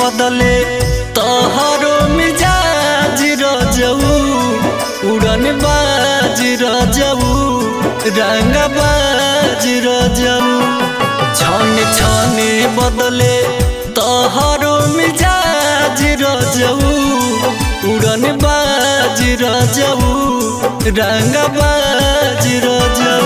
बदले तोहरो मिजाज रजऊ उड़न बाज रजऊ रंग बाज रजऊ छन छने बदले तोहरो मिजाज रजऊ उड़न बाज रजऊ रंग बाज रजऊ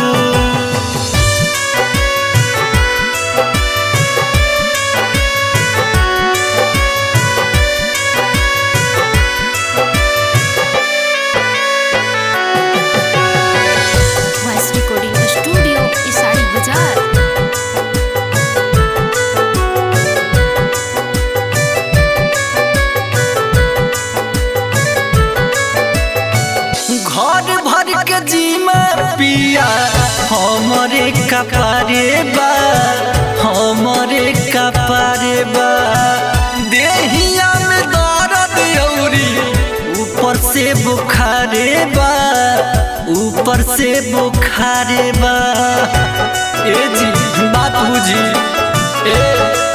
वॉइस रिकॉर्डिंग स्टूडियो इसाड़ी बाजार घर भर के जीमा पिया हमरे कपारे बा हमरे कपारे बा देहिया में दर्द औरी ऊपर से बुखारे बा ऊपर से बुखारे बा ए जी बात बुझी ए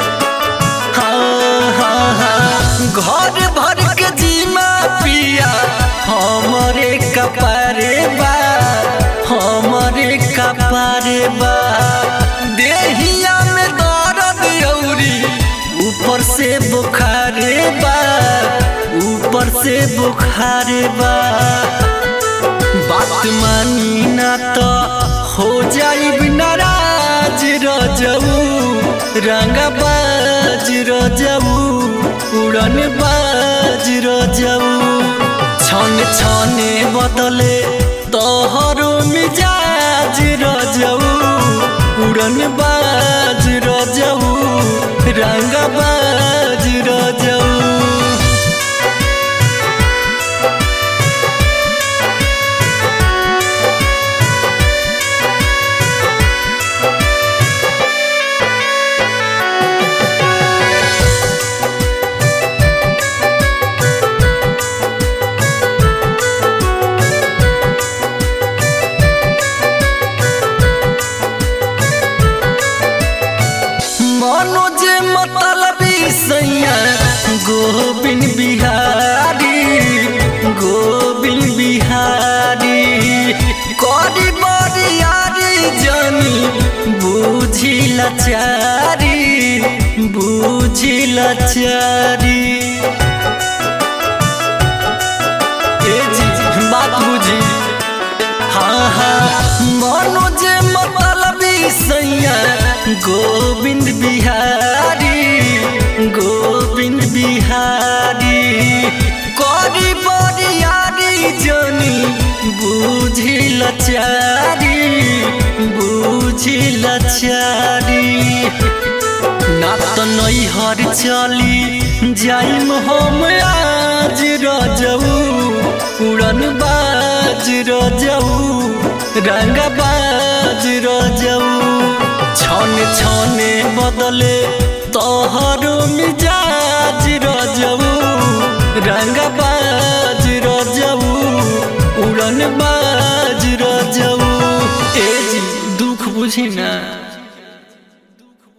हाँ हाँ हाँ घर भर के जीमा पिया हमरे कपारे बा हमरे कपारे बा देहिया में दर्द औरी ऊपर से बुखारे बा ऊपर से बुखारे बा बात मानी ना तो हो जाई नाराज रजऊ रंग बाज रजऊ उड़न बाज रजऊ छन छने बदले तोहरो मिजाज रजऊ उड़न बाज रजऊ रंग बाज रजऊ मनोज मतलबी सैया गोविंद बिहारी गोविंद बिहारी करी बरियारी जनी बुझी लचारी बुझी लचारी ए जी बात बुझी हाँ हाँ मनोज मतलबी सैया गोविंद बिहारी गोविंद बिहारी करी बरियारी जनी बुझी लचारी बुझी लचारी ना तो नैहर चली जाइम हम आज रजऊ उड़न बाज रजऊ रंग बाज रजऊ छन छने बदले तोहरो मिजाज रजऊ रंग बाज रजऊ उड़न बाज रजऊ ए जी दुख बुझी ना